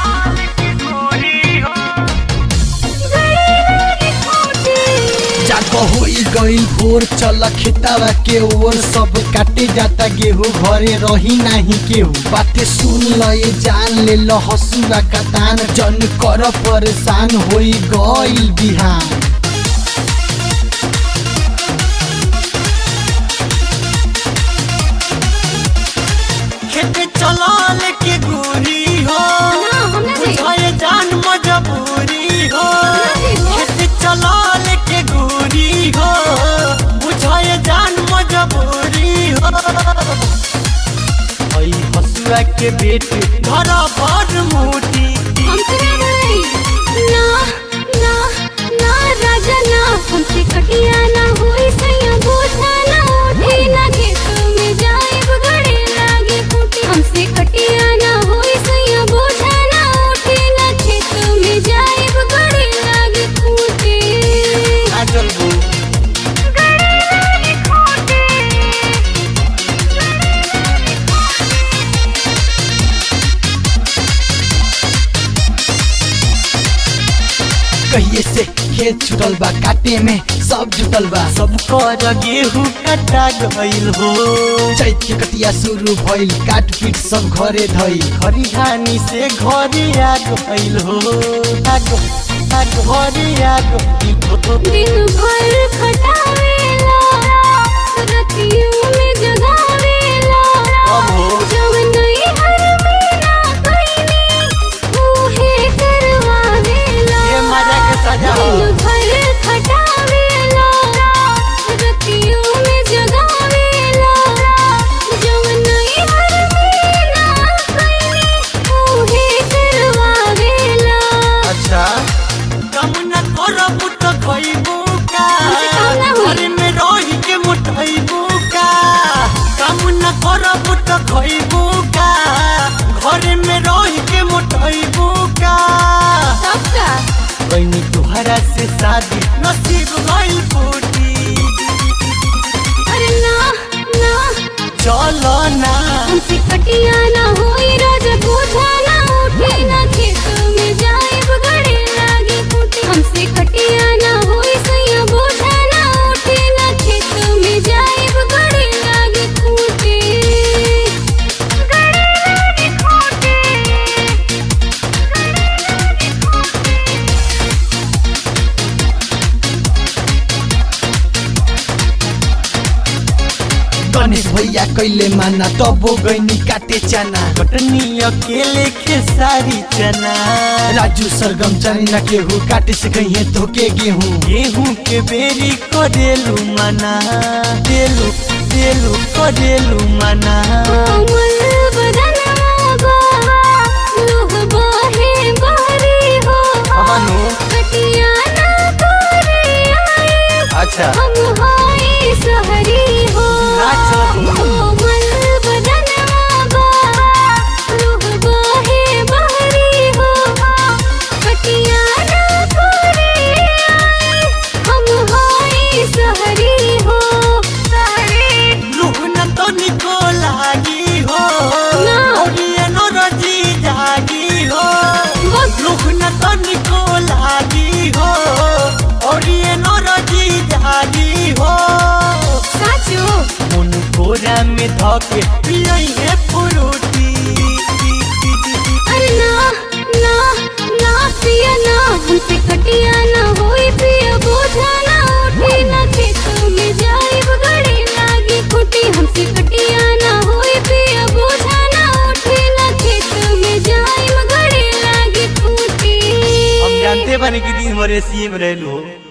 जाको होई गई भोर चल खेतावा के ओर सब काटे जाता गेहूं घरे रही नाही केहू बाते सुन ल ये जान ले ल हसुआ का तान जन कर परेशान होई गईल बिहान खेत चलाल के गोरी हो ना, हम ना जाई। बुझाए जान मजबूरी हो ना जाई हो। खेत चलाल के गोरी हो बुझाए जान मजबूरी हो आई हसुआ के बेट घर भर मोटी हमसे ना भाई ना ना ना राजा ना हमसे कटिया ना होई सैया बोझा ना उठे ना खेत में जाए बगड़े लागे फूटे हमसे कटिया ना होई सैया बोझा ना उठे ना खेत में जाए बगड़े लागे फूटे आ चलबू गड़े लागे फूटे कहिए से खेत छुटल बा काटे में सब जुटल बा सब कर गेहूं कटा गइल हो चैत के कटिया शुरू भइल काट पीट सब घरे धइल खरिहानी से घरे आ गइल हो आग आग घरे आ गइल हो दिन भर खटावेला रतियों में जगावेला अब हो जब नई हर मेरा कईनी उहे करवावेला ये मजा के सजा हो दिन भर खटावेला रतियों में जगावेला जब नई हर मेरा कईनी उहे करवावेला अच्छा कम न करब त खइबू का हमसे काम ना होई। घर में रही के मुठइबू का कम न करब त खइबू का घर में रही के मुठइबू का तब का कहीं तुहरा से शादी नसीब गइल फूटी अरे ना ना चलो ना हमसे कटिया ना होई राजा बोझा ना उठे ना खेत में जाए बगड़े लागे फूटे हमसे कटिया ना होई सैया बोझा ना उठे ना खेत में जाए बगड़े लागे फूटे गड़े लागे फूटे गणेश भैया कैले माना तबो गईनी काटे चना कटनी अकेले खेसारी चना राजू सरगम चने न केहू काटे से कहिए धोके गेहूं गेहूं के बेरी करेलू मना देलू देलू करेलू मना कोमल बदनवा बा, लोह बाहे बहरी हो। अनु कटिया ना करे आए, अच्छा हम हाय सहरी हो। अच्छा। कोमल बदनवा बा, लोह बाहे बहरी हो। कटिया ना करे आए, हम हाय सहरी हो। सहरी लूह न तो निको लागी हो ना। और ये नो रजी जागी हो बस लूह न तो निको लागी हो और ये नो रजी जागी हो साचो मुन कोरा में धके पियई है फ्रूटी अरे ना ना ना पिया ना हमसे कटिया ना होई पिया बोझा ना उठे ना खेत में जाए बगड़े लागी खुटी हमसे कटिया ना होई पिया बोझा ना उठे ना खेत में जाए बगड़े लागी खुटी हम जानते बने कि दिन भर एसी में रहलू हो